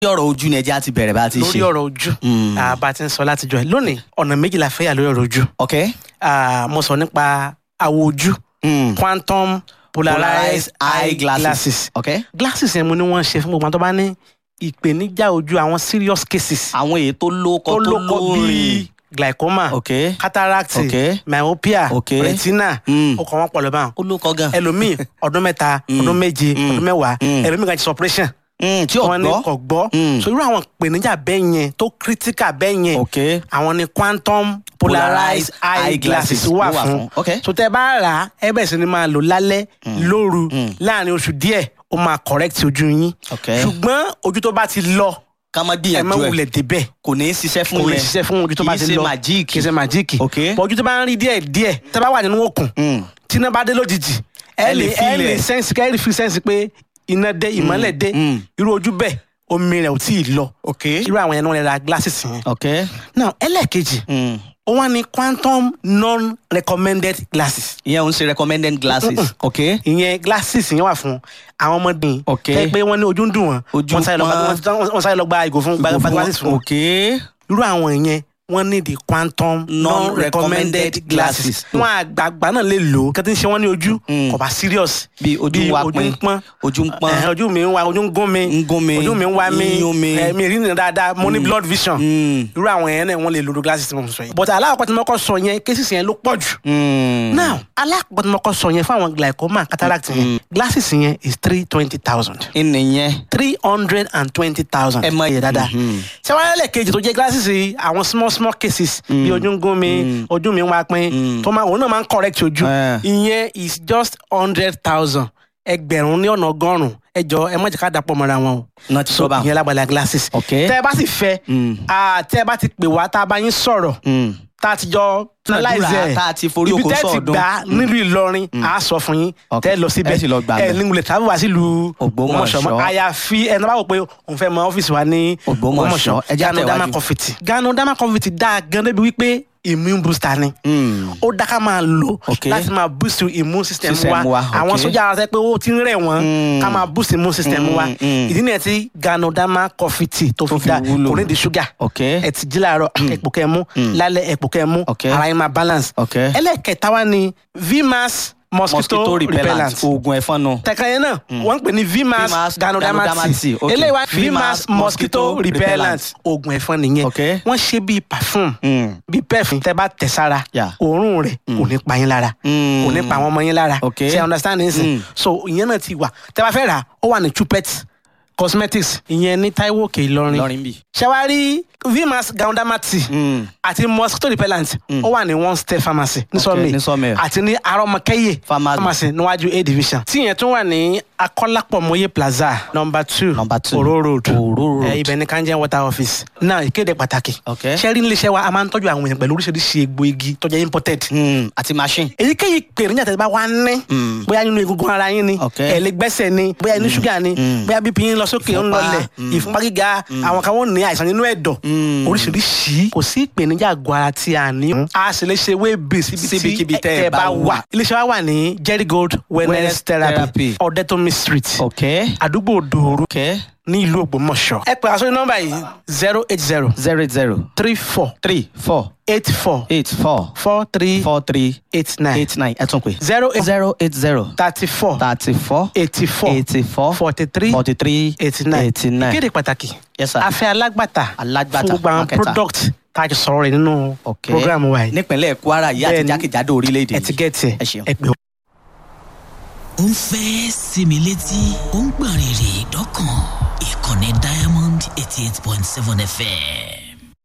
ọ̀rọ̀ ojú ni ẹja ti bẹ̀rẹ̀ bá a ti ṣe. lórí ọ̀rọ̀ ojú Mm. ah, bá a ti ń sọ látijọ́ ẹ̀ lónìí ọ̀nà méjìlá fẹ́ yà lórí ọ̀rọ̀ ojú ok. Ah, mo sọ nípa àwọ̀ ojú Mm. quantum polarized eye glasses ok. glasses yẹn mo ní wọ́n ṣe fún gbogbo àwọn tó bá ní ìpèníjà ojú àwọn serious cases àwọn èyí tó lóko tó tó lóko lórin. bíi glaucoma ok. cataract Ok. myopia Ok. retina Mm. ó kọ́ wọn pọ̀ lọ́ba ó lóko gan. ẹlòmíì ọdún mẹ́ta ọdún méje Mm. ọdún mẹ́wàá Mm. ẹlòmíì kan ti operation Mm, tí ò wọn ní gbọ́. kò gbọ́ Mm. so irú àwọn ìpèníjà bẹ́ẹ̀ yẹn tó critical bẹ́ẹ̀ yẹn ok. àwọn ni quantum polarized eye glasses wà fún ok. so tẹ bá rà á ẹ bẹ̀rẹ̀ sí ni máa lò lálẹ́ lóru láàrin oṣù díẹ̀ ó máa correct ojú yín ok. ṣùgbọ́n ojú tó bá ti lọ ká má ẹ má gbìyànjú ẹ wulẹ̀ débẹ̀ kò ní í ṣiṣẹ́ fún kò lè yẹn. ṣiṣẹ́ fún ojú tó bá ti kì í lọ ṣe màjíìkì. kì í ṣe màjíìkì Ok. bọ́ ojú tó bá ń rí díẹ̀ díẹ̀ tẹ bá wà nínú òkun Mm. tí iná bá dé lójijì ẹ Ẹ lè lè ẹ feel lè ẹ̀. sẹ́ǹsì kẹ́ ẹ lè fi sẹ́ǹsì pé iná dé ìmọ́lẹ̀ dé mm. irú ojú bẹ́ẹ̀ omi rẹ̀ ò tí ì lọ ok. irú àwọn yẹn náà lè ra glasses yẹn. ok. now ẹlẹ́ẹ̀kejì Mm. ó wá ní quantum non-recommended glasses ìyẹn ò ń ṣe recommended glasses. ok. ìyẹn glasses yẹn wà fún àwọn ọmọdé Ok. tẹ́ pé wọ́n ní ojú ń dùn wọ́n Ojú wọ́n sáré lọ gba- pọ́n. wọ́n- wọ́n sáré lọ gba ìgò fún gba gba glasses fún wọn ok. irú àwọn yẹn wọ́n ní the quantum non-recommended Non-recommended glasses glasses. wọn àgbààgbà náà lè lò ó kí wọ́n ti ń ṣe wọ́n ní ojú Mm. kò bá serious bí ojú wa ojú pin ń pọ́n ojú ń pọ́n. Ẹ̀hẹ́n, ojú mi ń wa ojú ń gún mi Ń gún mi, ojú mi ń wá mi ń yún mi. ẹ̀, mi rí nìyẹn dáadáa mo ní blood vision Mm. irú àwọn yẹn náà wọ́n lè lo glasses tí mo sọ yẹn but alákọ̀ọ́ tí mo kọ́ sọ yẹn cases yẹn ló pọ̀ jù Mm. now alákọ̀ọ́ tí mo kọ́ sọ yẹn fún àwọn glaucoma cataract yẹn glasses yẹn is three twenty thousand ìnìyẹn. three hundred and twenty thousand Ẹ mọ yẹ dáadáa Mhm. ṣé wàá lẹ́lẹ̀ kejì tó jẹ́ glasses yìí àwọn small small cases bí ojú ń gún mi ojú mi ń wá pín tó máa òun náà máa ń correct ojú Eh. ìyẹn is just hundred thousand ẹgbẹ̀rún ní ọ̀nà ọgọ́rùn-ún ẹ jọ ẹ má jẹ́ ká dàpọ̀ mọ́ra wọn o náà ti so sọ bá. ìyẹn lágbàlá glasses Ok. tẹ́ ẹ bá sì fẹ́ Mm. ah, tẹ́ ẹ bá ti pè wá tá a bá yín sọ̀rọ̀ Mm. tá a ti jọ Àdúrà analyze ẹ̀ tá a ti forí ibi oko tẹ́ ẹ ti sọ́ọ̀dún. gbà nílùú Ìlọrin a sọ fún yín Ok. tẹ́ ẹ lọ síbẹ̀ Ẹ sì lọ gbà ẹ bẹ̀. nígbìlẹ̀ tàbí wá sílùú Ògbómọ̀ṣọ́. mọ́ àyàfi ẹni bá wò pé òun fẹ́ mọ ọ́fíìsì wa ní Ògbómọ̀ṣọ́. Ẹ jẹ́ Gano Dama àtẹ̀wájú. Confetti Gano Dama Confetti dáa gan débi wípé immune booster ni Mm. ó dá ká máa lò Ok. láti máa boost immune system System wa wa, àwọn ok. sójà ara sẹ pé ó ti ń rẹ̀ wọ́n Mm. ká máa boost immune system Mm, wa mm. ìdí nìyẹn tí Gano Dama Confetti tó Tó fi fi dá wúlò. kò ní di sugar ok. ẹ ti jí láàárọ̀ ẹ̀pò kẹ́ mú lálẹ́ ẹ̀pò kẹ́ mú Ok. ara yín máa balance ok. ẹlẹ́kẹta wa ni vmax mosquito, mosquito repellent repellent oògùn ẹ̀fọn nù. tẹ̀ka yẹn náà wọ́n ń pè ní vmax Vmax ganodermati Ganodermati, ok. eléyìí wá Vmax vmax mosquito mosquito repellent oògùn ẹ̀fọn nìyẹn Ok. wọ́n ṣe bíi perfume Mm. bíi perfume tẹ́ bá tẹ̀ sára Yeah. òórùn rẹ̀ kò ní pa yín lára Mm. kò ní pa àwọn ọmọ yín lára Ok. ṣe understand nsìn Mm. so ìyẹn náà ti wà tẹ́ bá fẹ́ rà ó wà ní chupet cosmetics ìyẹn ní Táíwò Òkè Ìlọrin lọrin bì. ṣẹwárí vmax ganodermati Mm. àti mosquito repellent ó wà ní one step pharmacy ní Ok, ní sọmi Sawmill. àti ní arọmọkẹyẹ Pharmacy. pharmacy níwájú a division tí yẹn tún wà ní akọlápọmọye plaza number two Number two. oro road Oro road. Eh, ibẹ̀ ní kanjẹ water office náà ìkéde pàtàkì Ok. sẹ́rí níléeṣẹ́ wa a máa ń tọ́jú àwọn èèyàn pẹ̀lú oríṣiríṣi egbò igi tó jẹ́ imported Mm. àti machine. èyíkéyìí pèrèjà tẹ̀síbá wa ní Mm. bóyá nínú egungun ara yín ni Ok. ẹ̀lẹ́gbẹ́sẹ̀ ni bóyá inú ṣúgà ni Mm. bóyá bípí yín lọ sókè ń Ìfúnpá. lọlẹ̀ Mm. ìfúnpá gíga àwọn kan wọ́n ní àìsàn nínú ẹ̀dọ̀ Mm. oríṣiríṣi kò sí ìpèníjà àgọ́ ara tí a ní. a sì lè ṣe wébì síbi Síbikíbi tí tẹ́ ẹ ẹ bá bá wà. wà. iléeṣẹ́ wa wà ní Jerry Gold wellness Wellness therapy therapy. ọ̀dẹ́tọ̀mí street ok. àdúgbò Dòoru ok. ní ìlú Ògbómọ̀ṣọ́. ẹ pè àṣọ nọ́mbà yìí zero eight zero zero eight zero three four three four eight four eight four four three four three eight nine eight nine ẹ tún pè. zero eight zero eight zero thirty four thirty four eighty four eighty four forty three forty three eighty nine eighty nine. ìkéde pàtàkì Yes, sir. afẹ́ alágbàtà Alágbàtà, fún gbogbo àwọn marketer. product tá a ti sọ̀rọ̀ rẹ̀ nínú ok. program wa yìí nípínlẹ̀ Kwara yìí àti Bẹ́ẹ̀ni. jákèjádò orílẹ̀-èdè ẹ ti gẹ̀ẹ́tì ẹ ṣeun. ẹ pè ó ń fẹ́ sinmi létí ó ń gbọ̀n rìrì dọ́kàn ìkànnì diamond eighty eight point seven fm